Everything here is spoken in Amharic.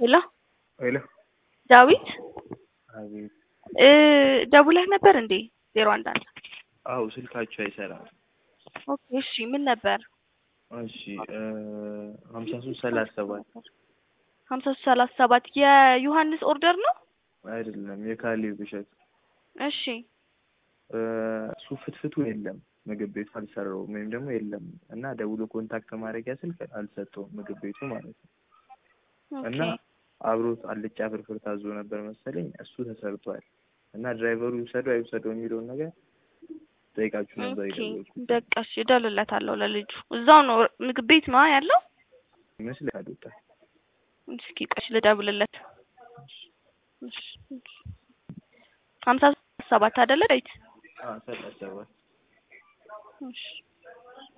ሄሎ ሄሎ ዳዊት አቤት። እ ደውለህ ነበር እንዴ? ዜሮ አንድ አንድ አው ስልካችሁ አይሰራም። ኦኬ እሺ ምን ነበር? እሺ ሀምሳ ሶስት ሰላሳ ሰባት ሀምሳ ሶስት ሰላሳ ሰባት የዮሐንስ ኦርደር ነው? አይደለም የካሌብ እሸት እሺ እሱ ፍትፍቱ የለም ምግብ ቤቱ አልሰራውም ወይም ደግሞ የለም እና ደውሎ ኮንታክት ማድረጊያ ስልክ አልሰጠውም ምግብ ቤቱ ማለት ነው። እና ኦኬ አብሮት አልጫ ፍርፍር ታዞ ነበር መሰለኝ እሱ ተሰርቷል። እና ድራይቨሩ ይውሰደው አይውሰደው የሚለውን ነገር ጠይቃችሁ ነበር ኦኬ የደወልኩት። በቃ እሺ እደውልለታለሁ ለልጁ እዛው ነው ምግብ ቤት ነው ያለው? ይመስላል ወጣ እስኪ ቆይ እሺ ልደውልለት። እሺ እሺ ሀምሳ ሰባት አይደለ ዳዊት? ሰላሳ ሰባት እሺ